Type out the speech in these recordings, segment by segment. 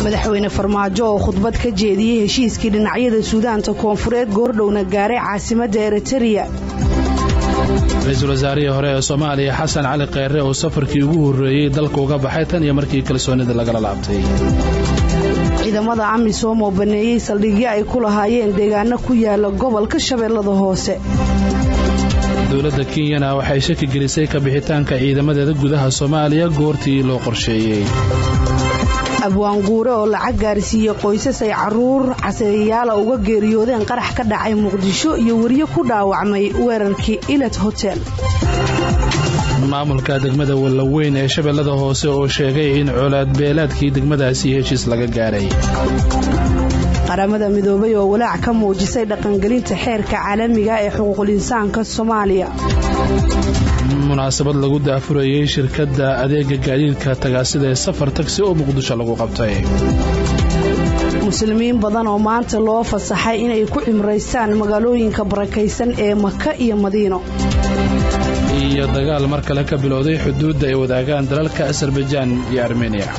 madaxweyne farmaajo oo khudbad ka jeediyey heshiiskii dhinacyada suudaanta koonfureed goordhowna gaaray caasimadda eritariya ra-iisul wasaarihii hore ee soomaaliya xasan cali kheyre oo safarkii ugu horreeyey dalka uga baxay tan iyo markii kalsoonida lagala laabtay ciidamada amisom oo baneeyey saldhigyo ay ku lahaayeen deegaano ku yaala gobolka shabeellada hoose dowladda kenyana waxay shaki gelisay ka bixitaanka ciidamadeeda gudaha soomaaliya goortii loo qorsheeyey abwaanguure oo lacag gaarsiiyey qoysas ay caruur caseeyayaala uga geeriyoodeen qarax ka dhacay muqdisho iyo weriye ku dhaawacmay weerarkii ilet hotel maamulka degmada wallaweyn ee shabeellada hoose oo sheegay in colaadbeelaadkii degmadaasi heshiis laga gaaray qaramada midoobay oo walaac ka muujisay dhaqangelinta xeerka caalamiga ee xuquuqul insaanka soomaaliya munaasabad lagu daafurayey shirkadda adeega gaadiidka tagaasida ee safar tagsi oo muqdisho lagu qabtay muslimiin badan oo maanta loo fasaxay inay ku cimraystaan magaalooyinka barakaysan ee maka iyo madiino iyo dagaal mar kale ka bilowday xuduudda ay wadaagaan dalalka asarbajaan iyo armeniya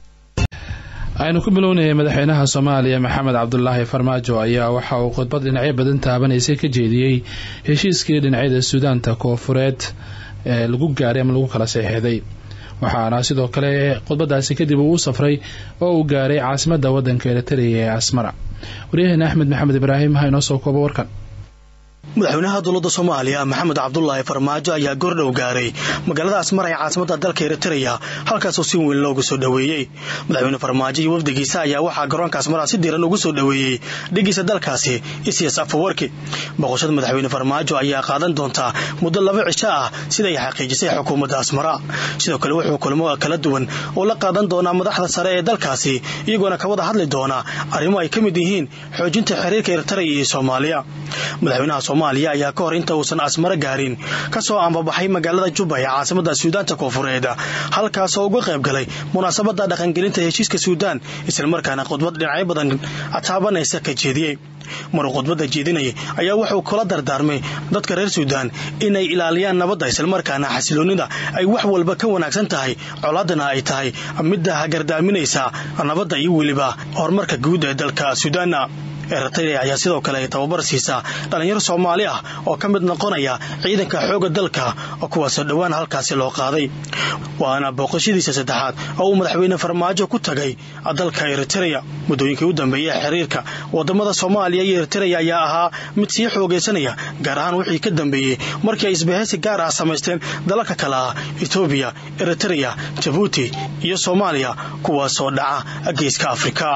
aynu ku bilownayay madaxweynaha soomaaliya maxamed cabdulaahi farmaajo ayaa waxa uu khudbad dhinacyo badan taabanaysay ka jeediyey heshiiskii dhinacyada suudaanta koonfureed ee lagu gaaray ama lagu kala seexeeday waxaana sidoo kale khudbadaasi kadib uu u safray oo uu gaaray caasimadda waddanka eritariya ee asmara waryaheena axmed maxamed ibraahim ha inoo soo koobo warkan madaxweynaha dowladda soomaaliya maxamed cabdulaahi farmaajo ayaa goordhow gaaray magaalada asmar ee caasimada dalka eritreya halkaasoo si weyn loogu soo dhoweeyey madaxweyne farmaajo iyo wafdigiisa ayaa waxaa garoonka asmara si diiran ugu soo dhoweeyey dhigiisa dalkaasi isias afawarki boqoshada madaxweyne farmaajo ayaa qaadan doontaa muddo laba cisho ah siday xaqiijisay xukuumadda asmara sidoo kale wuxuu kulmo kala duwan oo la qaadan doonaa madaxda sare ee dalkaasi iyagoona ka wada hadli doona arrimo ay ka mid yihiin xoojinta xiriirka eritreya iyo soomaaliya madaxweynaha soomaaliya ayaa ka hor inta uusan asmaro gaarin ka soo ambabaxay magaalada jubba ee caasimada suudaanta koonfureed halkaasoo uga qayb galay munaasabada dhaqangelinta heshiiska suudaan islamarkaana khudbad dhinacyo badan taabanaysa ka jeediyey maruu khudbadda jeedinayay ayaa wuxuu kula dardaarmay dadka reer suudaan inay ilaaliyaan nabadda islamarkaana xasiloonnida ay wax walba ka wanaagsan tahay colaadana ay tahay midda hagardaaminaysa nabadda iyo weliba horumarka guud ee dalka suudaana eritrea ayaa sidoo kale tababar siisaa dhallinyaro soomaali ah oo ka mid noqonaya ciidanka xoogga dalka kuwaasoo dhowaan halkaasi loo qaaday waana booqashadiisa saddexaad oo uu madaxweyne farmaajo ku tagay dalka eritreya muddooyinkii u dambeeyey xiriirka wadamada soomaaliya iyo eritreya ayaa ahaa mid sii xoogaysanaya gaar ahaan wixii ka dambeeyey markii ay isbahaysi gaar ah samaysteen dalalka kale ah etoobiya eritreya jabuuti iyo soomaaliya kuwaasoo dhaca geeska afrika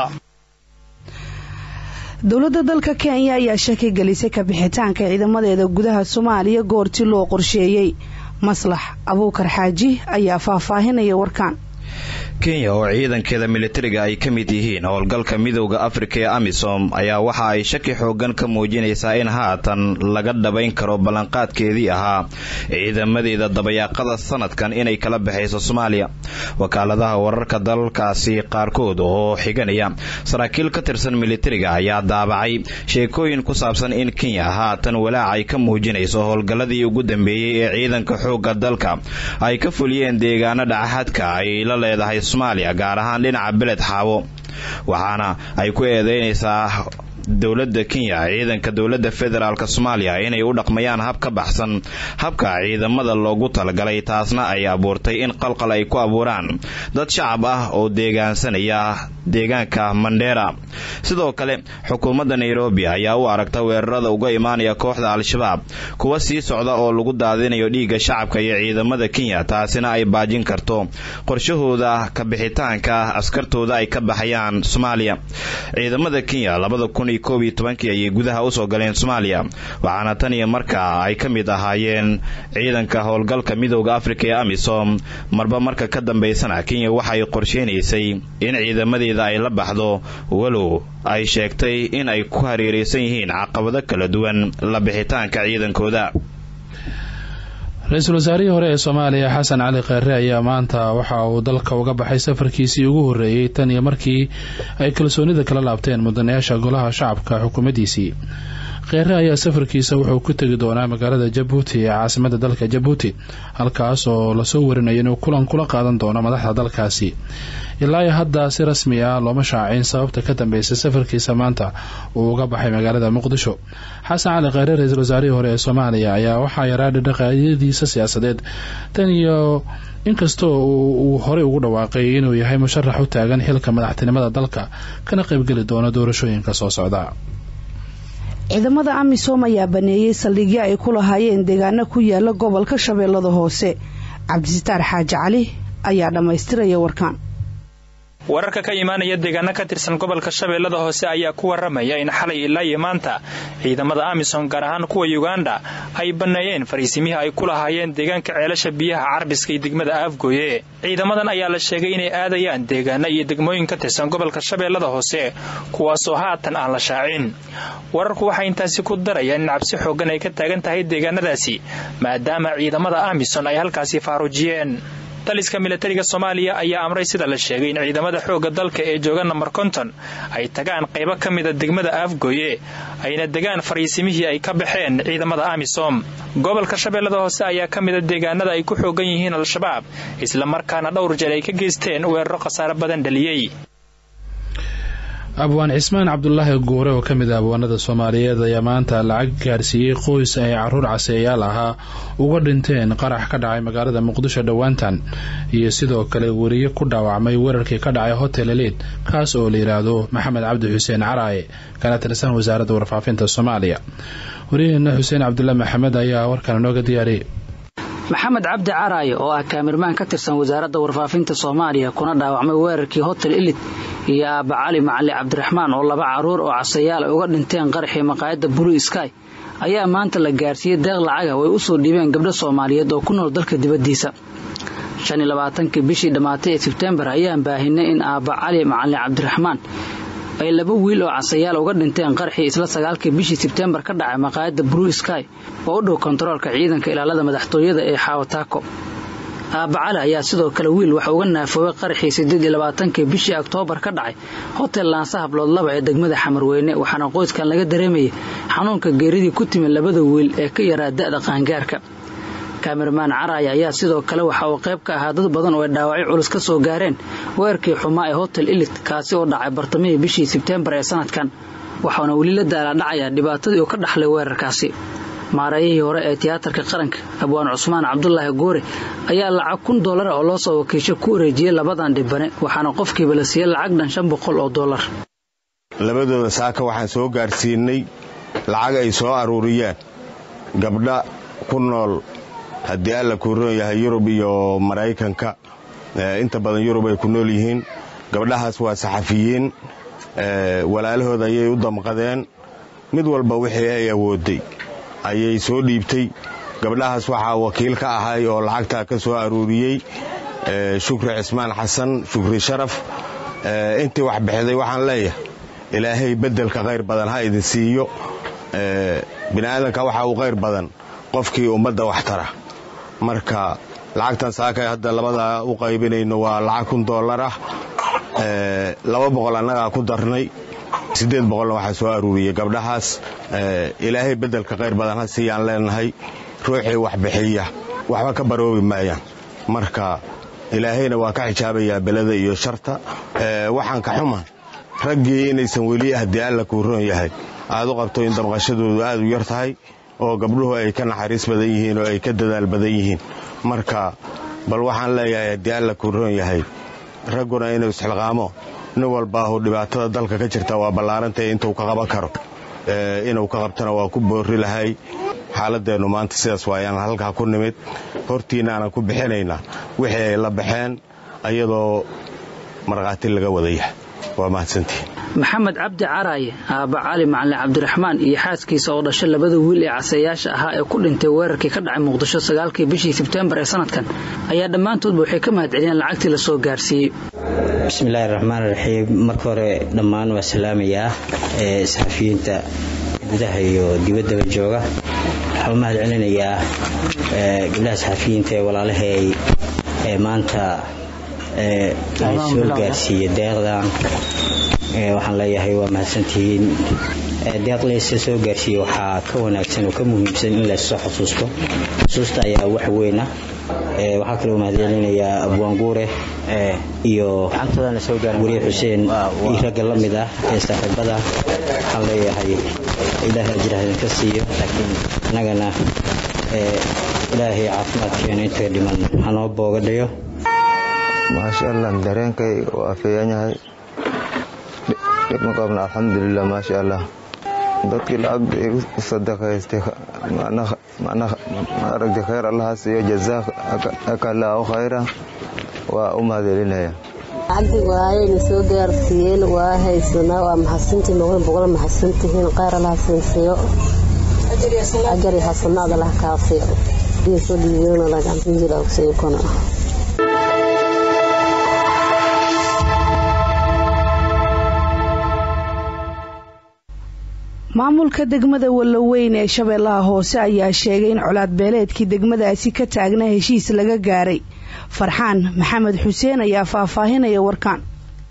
dowladda dalka kenya ayaa shaki gelisay ka bixitaanka ciidamadeeda gudaha soomaaliya goortii loo qorsheeyey maslax abuukar xaaji ayaa faahfaahinaya warkaan kenya oo ciidankeeda militariga ay ka mid yihiin howlgalka midowda afrika ee amisom ayaa waxa ay shaki xoogan ka muujinaysaa in haatan laga dhabayn karo ballanqaadkeedii ahaa ciidamadeeda dabayaaqada sanadkan inay kala baxayso soomaaliya wakaaladaha wararka dalalkaasi qaarkood oo xiganaya saraakiil ka tirsan militariga ayaa daabacay sheekooyin ku saabsan in kenya haatan walaac ay ka muujinayso howlgalladii ugu dambeeyey ee ciidanka xoogga dalka ay ka fuliyeen deegaano dhacaxadka ay la leedahay soomaaliya gaar ahaan dhinaca beled xaabo waxaana ay ku eedeynaysaa dowladda kenya ciidanka dowladda federaalk soomaaliya inay u dhaqmayaan hab ka baxsan habka ciidamada loogu talagalay taasna ay abuurtay in qalqal ay ku abuuraan dad shacab ah oo deegaansanaya deegaanka mandheera sidoo kale xukuumadda nairobi ayaa u aragta weerarada uga imaanaya kooxda al-shabaab kuwa sii socda oo lagu daadinayo dhiigga shacabka iyo ciidamada kenya taasina ay baajin karto qorshahooda ka bixitaanka askartooda ay ka baxayaan soomaaliya ciidamada kenya labada kun iyo koob iyo tobankii ayay gudaha usoo galeen soomaaliya waxaana tan iyo markaa ay ka mid ahaayeen ciidanka howlgalka midowda afrika ee amisom marba marka ka dambaysana kenya waxay qorsheynaysay in ciidamadeeda ay la baxdo walow ay sheegtay in ay ku hareeraysan yihiin caqabado kala duwan la bixitaanka ciidankooda ra-iisul wasaarihii hore ee soomaaliya xasan cali kheyre ayaa maanta waxa uu dalka uga baxay safarkiisii ugu horreeyey tan iyo markii ay kalsoonida kala laabteen mudanayaasha golaha shacabka xukuumaddiisii kheyre ayaa safarkiisa wuxuu ku tegi doonaa magaalada jabuuti ee caasimada dalka jabuuti halkaas oo lasoo warinayo inuu kulan kula qaadan doono madaxda dalkaasi ilaa iyo hadda si rasmi ah looma shaacin sababta ka dambeysa safarkiisa maanta uu uga baxay magaalada muqdisho xasan cali kheyre ra-iisul wasaarihii hore ee soomaaliya ayaa waxaa yaraa dhaqaayadiisa siyaasadeed tan iyo inkastoo uu horey ugu dhawaaqay inuu yahay musharax u taagan xilka madaxtinimada dalka kana qaybgeli doono doorashooyinka soo socda ciidamada amisom ayaa baneeyey saldhigyo ay ku lahaayeen deegaano ku yaala gobolka shabeellada hoose cabdisitaar xaaji cali ayaa dhammaystiraya warkaan wararka ka imaanaya deegaano ka tirsan gobolka shabeellada hoose ayaa ku waramaya in xalay ilaa iyo maanta ciidamada amisom gaar ahaan kuwa yuganda ay banneeyeen fariisimihii ay ku lahaayeen deegaanka ceelasha biyaha carbiska iyo degmada aafgooye ciidamadan ayaa la sheegay inay aadayaan deegaano iyo degmooyin ka tirsan gobolka shabeellada hoose kuwaasoo haatan aan la shaacin wararku waxay intaasi ku darayaan in cabsi xooggan ay ka taagan tahay deegaanadaasi maadaama ciidamada amison ay halkaasi faaruujiyeen taliska milatariga soomaaliya ayaa amray sida la sheegay in ciidamada xoogga dalka ee jooga namber konton ay tagaan qaybo ka mida degmada aafgooye ayna degaan fariisimihii ay ka baxeen ciidamada amisom gobolka shabeellada hoose ayaa ka mida deegaanada ay ku xoogan yihiin al-shabaab islamarkaana dhowr jeer ay ka geysteen weeraro khasaare badan dhaliyey abwaan cismaan cabdulaahi guure oo ka mid ah abwaanada soomaaliyeed ayaa maanta lacag gaarsiiyey qoys ay caruur caseeyaal ahaa uga dhinteen qarax ka dhacay magaalada muqdisho dhowaantan iyo sidoo kale weriye ku dhaawacmay weerarkii ka dhacay hotel eliid kaas oo la yidhaahdo maxamed cabdi xuseen caraaye kana tirsan wasaaradda warfaafinta soomaaliya wariyaheena xuseen cabdulla maxamed ayaa warkan inooga diyaariyey maxamed cabdi caraaye oo ah kaamirmaan ka tirsan wasaaradda warfaafinta soomaaliya kuna dhaawacmay weerarkii hotel elid iyo aabba cali macali cabdiraxmaan oo laba caruur oo casayaal ay uga dhinteen qaraxii maqaayadda blue sky ayaa maanta la gaarsiiyey deeq lacaga oo ay u soo dhiibeen gabdho soomaaliyeed oo ku nool dalka dibaddiisa shan iyo labaatankii bishii dhammaatay ee sebtembar ayaan baahinay in aabba cali macali cabdiraxmaan ay laba wiil oo casayaal uga dhinteen qaraxii isla sagaalkii bishii sebtembar ka dhacay maqaayadda blue sky oo u dhow kontaroolka ciidanka ilaalada madaxtooyada ee xaawataako aabba cali ayaa sidoo kale wiil waxa uga naafoobay qaraxii siddeed iyo labaatankii bishii oktoobar ka dhacay hotel laansa hablood laba ee degmada xamarweyne waxaana qoyskan laga dareemayay xanuunka geeridii ku timid labada wiil ee ka yaraa da'da qaangaarka kaamirmaan caraaya ayaa sidoo kale waxa uu qayb ka ahaa dad badan oo ay dhaawacyo culus ka soo gaareen weerarkii xumaa ee hotel ilit kaasi oo dhacay bartamihii bishii sebteembar ee sanadkan waxauna weli la daalaadhacayaa dhibaatadii uu ka dhaxlay weerarkaasi maareeyihii hore ee tiyaatarka qaranka abwaan cusmaan cabdulaahi goore ayaa lacag kun doolara oo loo soo wakiisho ku wareejiyey labadan dhibane waxaana qofkiiba la siiyey lacag dhan shan boqol oo doolar labadooda saaka waxaan soo gaarsiinay lacag ay soo aruuriyeen gabdha ku nool haddii alla kuu roon yahay yurub iyo maraykanka inta badan yurub ay ku nool yihiin gabdhahaas waa saxafiyiin walaalahooda ayay u damqadeen mid walba wixii ay awooday ayay soo dhiibtay gabdhahaas waxaa wakiil ka ahay oo lacagtaa ka soo aruuriyey shukri cismaan xasan shukri sharaf intii wax bixiday waxaan leeyahay ilaahay beddelka khayr badan ha idin siiyo bini'aadanka waxaa uu khayr badan qofkii ummadda wax tara marka lacagtan saakay hadda labadaa u qaybinayno waa lacag kun dollar ah laba boqol annagaa ku darnay siddeed boqolna waxaa soo aruuriyey gabdhahaas ilaahay beddelka khayr badan ha siiyaan leenahay ruuxii wax bixiya waxba ka baroobi maayaan marka ilaahayna waa ka xijaabayaa belada iyo sharta waxaan ka xuma raggii inaysan weli haddii alla kuu roon yahay aad u qabto in dabqashadoodu aad u yar tahay oo gabdhuhu ay ka naxariis badan yihiin oo ay ka dadaal badan yihiin marka bal waxaan leeyahay haddii alla kuu roon yahay ragguna inuu isxilqaamo nin walbaahu dhibaatada dalka ka jirta waa ballaarantay intuu ka qaban karo inuu ka qabtana waa ku boorri lahay xaaladeennu maanta sidaas waayaan halkaa ku nimid hortiinaanan ku bixinaynaa wixii ay la baxeen ayadoo markhaati laga wadayahay waa mahadsantihin maxamed cabdi caraaye aabba cali macalin cabdiraxmaan iyo xaaskiisa oo dhashay labada wiil ee caseeyaasha ahaa ee ku dhintay weerarkii ka dhacay muqdisho sagaalkii bishii sebtembar ee sanadkan ayaa dhammaantoodba waxay ka mahad celiyeen lacagtii la soo gaarsiiyey bismillaahi raxmaan raxiim marka hore dhammaan waa salaamayaa ee saxafiyiinta gudaha iyo dibaddaba jooga waxaa u mahad celinayaa gabdhaha saxafiyiinta ee walaalahay ee maanta soo gaarsiiya deeqdan waxaan leeyahay waa mahadsantihiin deeq laysa soo gaarsiiye waxaa ka wanaagsan oo ka muhiimsan in layssoo xusuusto xusuusta ayaa wax weyna waxaa kaloo mahadcelinayaa abwaanguure iyo wariye xuseen iyo ragga la mid ah ee saaxiibada waxaan leeyahay ilaahay ajraha idinka siiyo laakiin annagana ilaahay caafimaadkeena inta dhiman hanoo booga dhayo maasha allah dareenkay waa feeyan yahay dhib ma qabna alxamdulilah maasha allah dadkii lacagta igu sadaqaystay maaragtay khayr allaha siiyo jazaaka allahu khayra waa u mahadcelinaya lacagdii waayayna soo gaarsiiyeen waa haysanaa waa maxadsantihiin boqol boqol maxadsantihiin khayr allaha siinsiiyo ajari hasanaad allaha kaasiyo iyo soo dhiibeena laganjila ogsiyo kuna maamulka degmada wallaweyn ee shabeellaha hoose ayaa sheegay in colaad beeleedkii degmadaasi ka taagnaa heshiis laga gaaray farxaan maxamed xuseen ayaa faahfaahinaya warkaan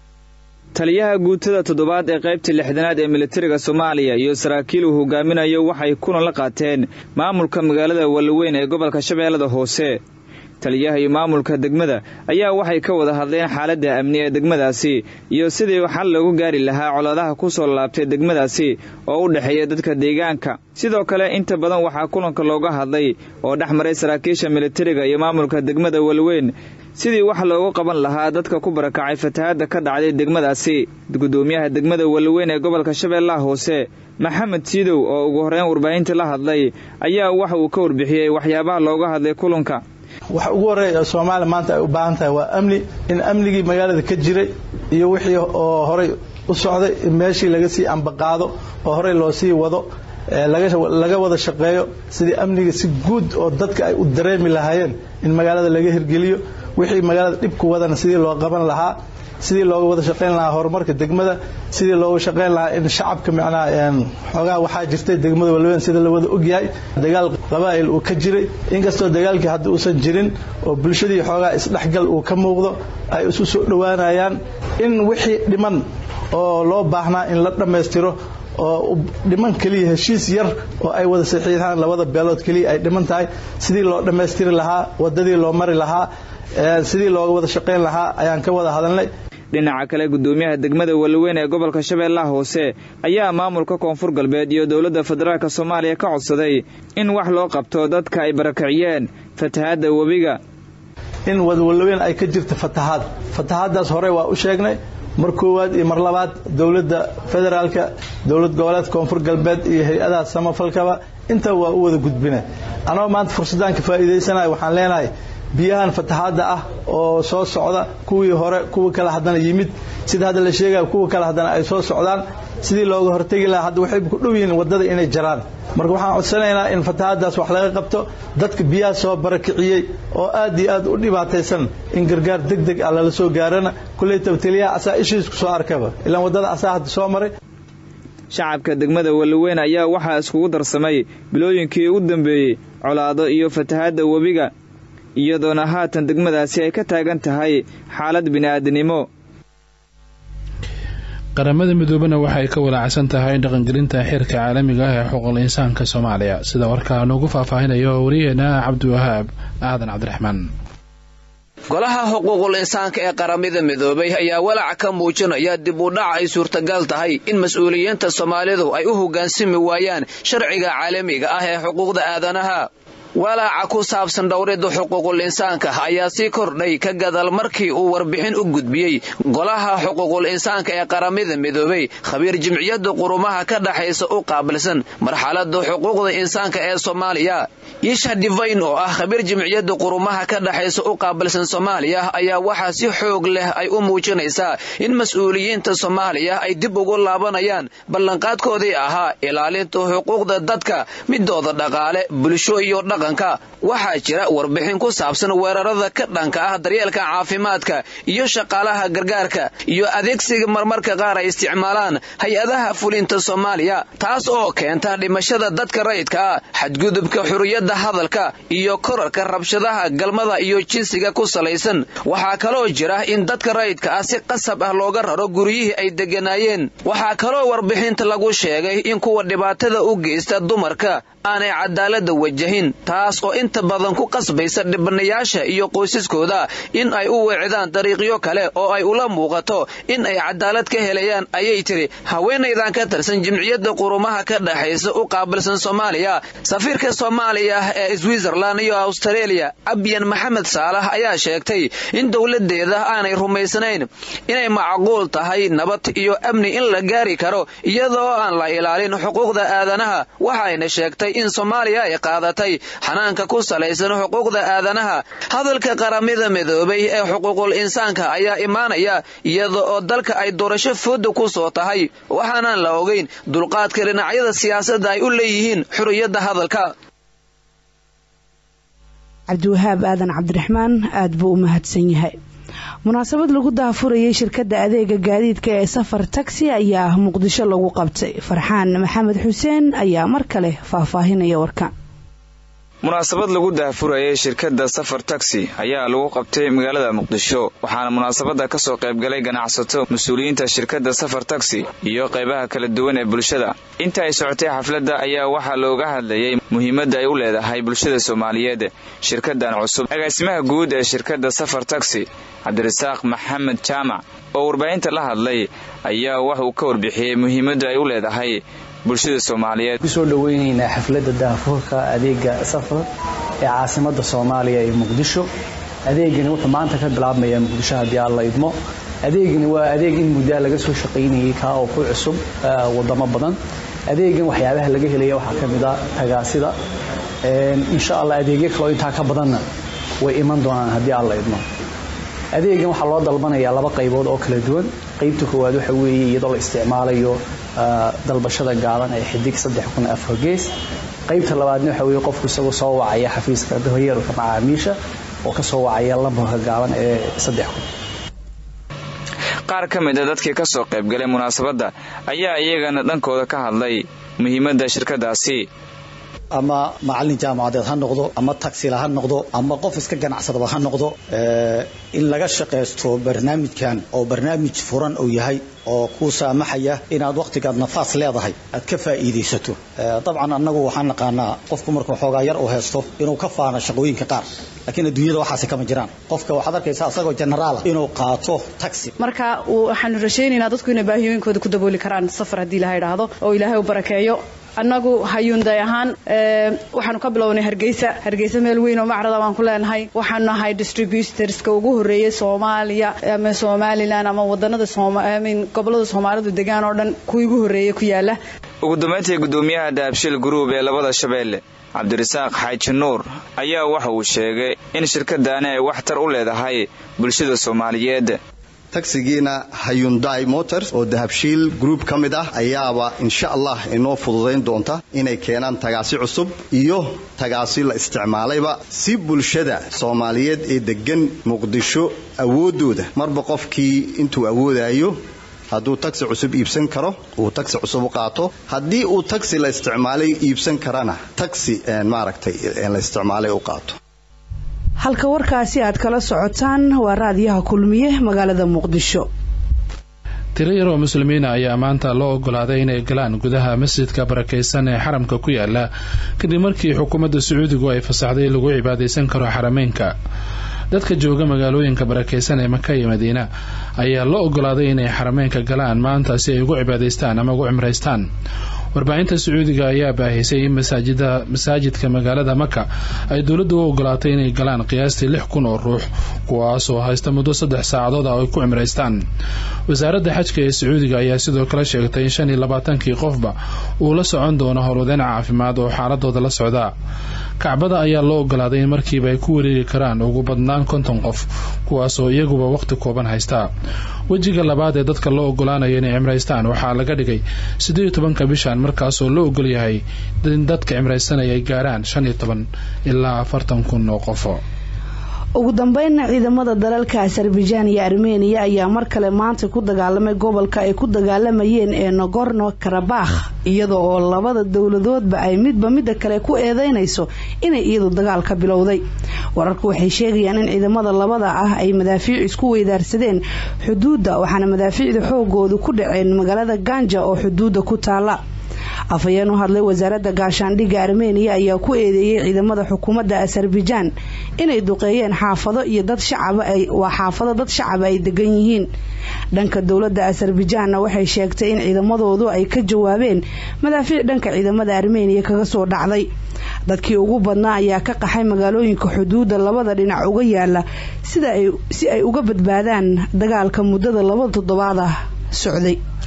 taliyaha guutada toddobaad ee qaybta lixdanaad ee militariga soomaaliya iyo saraakiil uu hogaaminayo waxay kulan la qaateen maamulka magaalada wallaweyn ee gobolka shabeellada hoose taliyaha iyo maamulka degmada ayaa waxay ka wada hadleen xaaladda amni ee degmadaasi iyo sidii xal loogu gaari lahaa colaadaha ku soo laabtay degmadaasi oo u dhexeeya dadka deegaanka sidoo kale inta badan waxaa kulanka looga hadlay oo dhex maray saraakiisha militariga iyo maamulka degmada walweyn sidii wax loogu qaban lahaa dadka ku barakacay fatahaadda ka dhacday degmadaasi gudoomiyaha degmada walweyn ee gobolka shabeellaha hoose maxamed siidow oo ugu horreyn warbaahinta la hadlay ayaa waxa uu ka warbixiyey waxyaabaha looga hadlay kulanka waxa ugu horreeya soomaaliya maanta ay u baahan tahay waa amni in amnigii magaalada ka jiray iyo wixii oo horay u socday in meeshii laga sii ambaqaado oo horey loo sii wado laga wada shaqeeyo sidii amniga si guud oo dadka ay u dareemi lahaayeen in magaalada laga hirgeliyo wixii magaalada dhibku wadana sidii loo qaban lahaa sidii looga wada shaqayn lahaa horumarka degmada sidii looga shaqayn lahaa in shacabka macnaha xoogaha waxaa jirtay degmada walweyn sida la wada ogyahay dagaal qabaa'il uu ka jiray inkastoo dagaalkii hadda uusan jirin oo bulshadii xoogaha isdhexgal uu ka muuqdo ay isu soo dhowaanayaan in wixii dhiman oo loo baahnaa in la dhammaystiro oo dhiman keliya heshiis yar oo ay wada saxiixaan labada beelood keliya ay dhiman tahay sidii loo dhammaystiri lahaa wadadii loo mari lahaa sidii looga wada shaqayn lahaa ayaan ka wada hadalnay dhinaca kale gudoomiyaha degmada walweyn ee gobolka shabeellaha hoose ayaa maamulka koonfur galbeed iyo dowladda federaalk soomaaliya ka codsaday in wax loo qabto dadka ay barakiciyeen fatahaadda webiga in wadwalweyn ay ka jirta fatahaad fatahaaddaas hore waa u sheegnay mar koowaad iyo mar labaad dowladda federaalka dowlad goboleedka koonfur galbeed iyo hay-adaha samafalkaba intaa waa u wada gudbina anagoo maanta fursadaan ka faa'iidaysanaya waxaan leenahay biyahan fatahaadda ah oo soo socda kuwii hore kuwa kale haddana yimid sida hadda la sheegaya kuwa kale haddana ay soo socdaan sidii looga hortegi lahaa hadda waxay ku dhow yihiin waddada inay jaraan marka waxaan codsanaynaa in fatahaaddaas wax laga qabto dadka biyaha soo barakiciyey oo aad iyo aad u dhibaataysan in gargaar deg deg ah lala soo gaarana kulley tabteliyaha asaa ishiisku soo arkaba ilaan waddada asaa hadda soo maray shacabka degmada walweyn ayaa waxaa iskugu darsamay bilooyinkii u dambeeyey colaado iyo fatahaadda webiga iyadoona haatan degmadaasi ay ka taagan tahay xaalad bini'aadanimo qaramada midoobena waxay ka walaacsan tahay dhaqangelinta xeerka caalamiga ah ee xuquuqul insaanka soomaaliya sida warkaa noogu faahfaahinayo wariyaheena cabdiwahaab aadan cabdiraxmaan golaha xuquuqul insaanka ee qaramada midoobay ayaa walaac ka muujinaya dib u dhac ay suurtagal tahay in mas-uuliyiinta soomaalidu ay u hoggaansami waayaan sharciga caalamiga ah ee xuquuqda aadanaha walaaca ku saabsan dhowridda xuquuqul insaanka ayaa sii kordhay ka gadal markii uu warbixin u gudbiyey golaha xuquuqul insaanka ee qaramada midoobay khabiir jimciyadda qurumaha ka dhaxaysa u qaabilsan marxaladda xuquuqda insaanka ee soomaaliya isha divayn oo ah khabiir jimciyadda qurumaha ka dhaxaysa u qaabilsan soomaaliya ayaa waxaa si xoog leh ay u muujinaysaa in mas-uuliyiinta soomaaliya ay dib ugu laabanayaan ballanqaadkoodii ahaa ilaalinta xuquuqda dadka midooda dhaqaale bulsho iyo dhaqan waddanka waxaa jira warbixin ku saabsan weerarada ka dhanka ah daryeelka caafimaadka iyo shaqaalaha gargaarka iyo adeegsiga marmarka qaar ay isticmaalaan hay-adaha fulinta soomaaliya taas oo keenta dhimashada dadka rayidka ah xadgudubka xuriyadda hadalka iyo korarka rabshadaha galmada iyo jinsiga ku salaysan waxaa kaloo jira in dadka rayidka ah si qasab ah looga raro guryihii ay degganaayeen waxaa kaloo warbixinta lagu sheegay in kuwa dhibaatada u geysta dumarka aanay cadaaladda wajahin taas oo inta badan ku qasbaysa dhibanayaasha iyo qoysaskooda in ay u weecdaan dariiqyo kale oo ay ula muuqato in ay cadaalad ka helayaan ayay tiri haweenaydan ka tirsan jimciyadda qurumaha ka dhexaysa u qaabilsan soomaaliya safiirka soomaaliya ee switzerland iyo austareeliya abyan maxamed saalax ayaa sheegtay in dowladeeda aanay rumaysnayn inay macquul tahay nabad iyo amni in la gaari karo iyadoo aan la ilaalin xuquuqda aadanaha waxayna sheegtay in soomaaliya ay qaadatay xanaanka ku salaysan xuquuqda aadanaha hadalka qaramada midoobay ee xuquuqul insaanka ayaa imaanaya iyada oo dalka ay doorasho fooda ku soo tahay waxaanaan la ogeyn dulqaadka dhinacyada siyaasadda ay u leeyihiin xuriyadda hadalka cabdiwahaab aadan cabdiraxmaan aada buu u mahadsan yahay munaasabad lagu daafurayay shirkadda adeega gaadiidka ee safar taxi ayaa muqdisho lagu qabtay farxaan maxamed xuseen ayaa mar kale faahfaahinaya warka munaasabad lagu daahfurayay shirkadda safar taxi ayaa lagu qabtay magaalada muqdisho waxaana munaasabadda ka soo qaybgalay ganacsato mas-uuliyiinta shirkadda safar taxi iyo qaybaha kala duwan ee bulshada inta ay socotay xafladda ayaa waxaa looga hadlayay muhiimadda ay u leedahay bulshada soomaaliyeed shirkaddan cusub agaasimaha guud ee shirkadda safar taxi cabdirasaaq maxamed jaamac oo warbaahinta la hadlay ayaa wax uu ka warbixiyey muhiimadda ay u leedahay bulshada soomaaliyeed kusoo dhaweynaynaa xafladda daahfurka adeega safar ee caasimada soomaaliya ee muqdisho adeegani wuxuu maanta ka bilaabmayaa muqdisho haddii aan la idmo adeegani waa adeeg in muddaa laga soo shaqaynayay kaa oo ku cusub wadamo badan adeegan waxyaabaha laga helaya waxaa ka mid a tagaasida insha allah adeegyo kaleo intaa ka badanna way iman doonaan haddii aan la idmo adeegan waxaa loo dalbanayaa laba qaybood oo kala duwan qaybta koowaad waxa weeye iyadoo la isticmaalayo dalbashada gaaban ee xidig gees qaybta labaadna waxa weye qofku isagoo soo wacaya xafiiska daryeelka macaamiisha oo ka soo wacaya lambarka gaaban ee qaar ka mid a dadkii ka soo qaybgalay munaasabadda ayaa iyagana dhankooda ka hadlay muhiimadda shirkadaasi ama macallin jaamacadeed ha noqdo ama tagsila ha noqdo ama qof iska ganacsadaba ha noqdo in laga shaqaysto barnaamijkan oo barnaamij furan uu yahay oo kuu saamaxaya inaad wakhtigaad nafaas leedahay aad ka faa'iidaysato dabcan annagu waxaan naqaanaa qofku markuu xoogaa yar uu haysto inuu ka faano shaqooyinka qaar laakiin adduunyada waxaasi kama jiraan qofka waxaad arkaysaa asagoo generaala inuu qaato taxi marka waxaanu rashaynaynaa dadku inay baahiyooyinkooda ku dabooli karaan safar haddii ilaha idhaahdo oo ilaahay u barakeeyo annagu hayuunday ahaan waxaanu ka bilownay hargeysa hargeysa meel weyn oo macrada baan ku leenahay waxaanu nahay distributorska ugu horreeyey soomaaliya ama somalilan ama wadanada gobolada soomaalidu degaan oo dhan kuwii ugu horreeyey ku yaala ugu dambayntii guddoomiyaha dahabshil gruub ee labada shabeelle cabdirasaaq xaaji nuur ayaa waxa uu sheegay in shirkadaani ay waxtar u leedahay bulshada soomaaliyeed tagsigiina hayundai motors oo dahabshiil group ka mid ah ayaaba insha allah inoo fududayn doonta inay keenaan tagaasi cusub iyo tagaasi la isticmaalayba si bulshada soomaaliyeed ee deggan muqdisho awooddooda marba qofkii intuu awoodayo hadduu tagsi cusub iibsan karo uu tagsi cusub u qaato haddii uu tagsi la isticmaalay iibsan karana tagsi maaragtay la isticmaalay u qaato halka warkaasi aad kala socotaan waa raadiyaha kulmiye magaalada muqdisho tiro yar oo muslimiina ayaa maanta loo ogolaaday inay galaan gudaha masjidka barakaysan ee xaramka ku yaala kadib markii xukuumadda sacuudigu ay fasaxday lagu cibaadaysan karo xarameynka dadka jooga magaalooyinka barakaysan ee maka iyo madiina ayaa loo ogolaaday inay xarameynka galaan maanta si ay ugu cibaadaystaan ama ugu cimraystaan warbaahinta sacuudiga ayaa baahisay in masaajidka magaalada maka ay dowladda u ogolaatay inay galaan qiyaastii lix kun oo ruux kuwaasoo haysta muddo saddex saacadood ah oo ay ku cimraystaan wasaaradda xajka ee sacuudiga ayaa sidoo kale sheegtay in shan iyo labaatankii qofba uu la socon doono howlwadeen caafimaad oo xaaladooda la socdaa kacbada ayaa loo ogolaaday in markiiba ay ku wareegi karaan ugu badnaan konton qof kuwaasoo iyaguba wakhti kooban haystaa wejiga labaad ee dadka loo ogolaanayo inay cimraystaan waxaa laga dhigay siddeed iyo tobanka bishan markaasoo loo ogol yahay in dadka cimraysanaya ay gaaraan shan iyo toban ilaa afartan kun oo qofo ugu dambeynna ciidamada dalalka azerbaijan iyo armeniya ayaa mar kale maanta ku dagaalamay gobolka ay ku dagaalamayeen ee nogorno karabakh iyada oo labada dowladoodba ay midba midda kale ku eedeynayso inay iyadu dagaal ka bilowday wararku waxay sheegayaan in ciidamada labada ah ay madaafiic isku weydaarsadeen xuduudda waxaana madaafiicda xoogoodu ku dhaceen magaalada ganja oo xuduudda ku taala afhayeen u hadlay wasaaradda gaashaandhigga armeniya ayaa ku eedeeyey ciidamada xukuumadda azerbaijan inay duqeeyeen xaafado iyo dad shacaba waa xaafado dad shacaba ay degan yihiin dhanka dowladda azerbaijanna waxay sheegtay in ciidamadoodu ay ka jawaabeen madaafiic dhanka ciidamada armeniya kaga soo dhacday dadkii ugu badnaa ayaa ka qaxay magaalooyinka xuduudda labada dhinac uga yaala si ay uga badbaadaan dagaalka muddada laba toddobaad ah socday